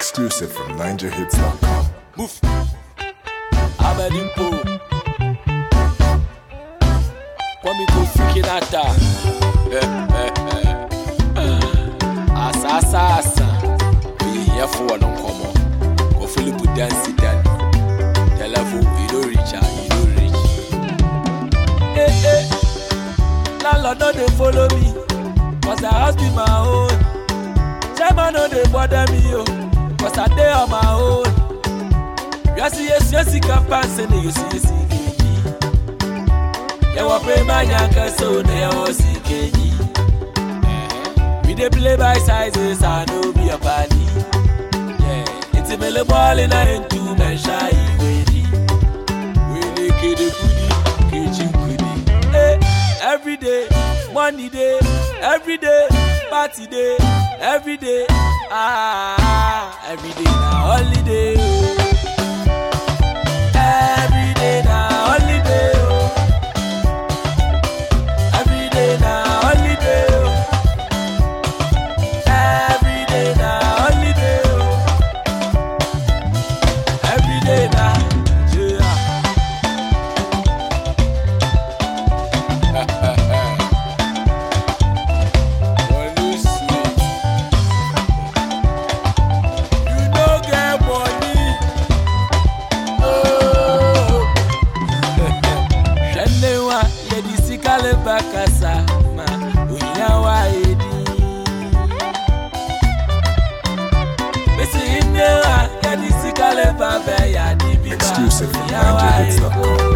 Exclusive from NinjaHits.com. Move. Abedimpo. Kwame Kofi Kinata. Asa asa asa. Oye yɛfo wɔ no nkɔmmɔ. Kɔ Philip Dansi Dan. Telephone, you don't reach her, you don't reach. Eh eh. Landlord no dey follow me. Cause the house be my own. Chairman no dey bother me o. Cause I dey on my own. Yasi yesi yesi kapa sene yesi yesi keji. Yɛwɔ prema nyanka so na yɛwɔ si keji. We dey play by sizes, I no be a party. Yeah, it's a mele ball in a into mensha iwedi. We dey kede kudi, keji kudi. Hey, every day, money day, every day, party day, every day. Ah, every day na holiday. Oh. Every day na holiday, oh. Every day na holiday, oh. Every day na holiday, oh. Every day na yeah. Money sweet. You no get money. hwɛne wa yɛde sika leba kasa ma ohia wa yɛdi bɛsi nne wa yɛde sika leba bɛyɛ ade bi ma Exclusive from ohia wa yɛdi NinjaHits.com.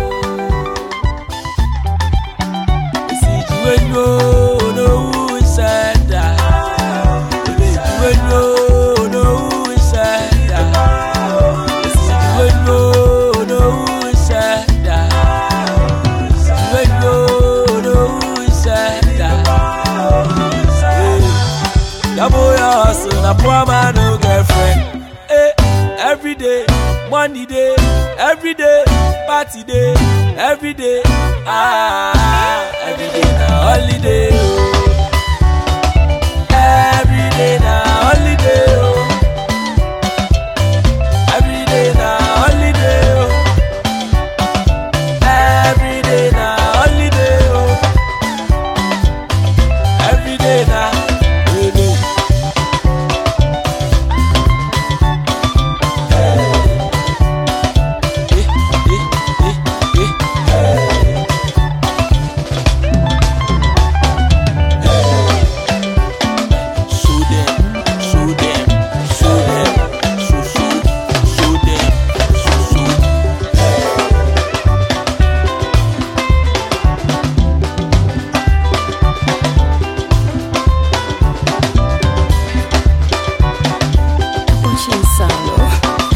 bɛsi jiwenyo onowu nsɛda bɛsi jiwenyo onowu nsɛda bɛsi jiwenyo onowu nsɛda. When you know who said that. Double your hustle, a poor man, no girlfriend. Hey, every day, money day, every day, party day, every day. Ah, every day na holiday. oh. Every day na holiday. oh. Every day na holiday. oh. Every day na holiday, oh. Every day na holiday. Eh, eh, eh, eh. Show them, show them, show them, show, show, show them, show, show. Очень сало.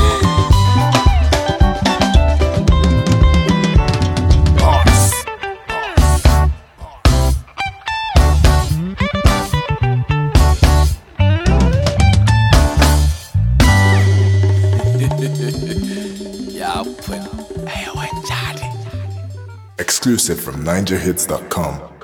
Yeah, put. Hey, what, Charlie? Exclusive from NinjaHits.com.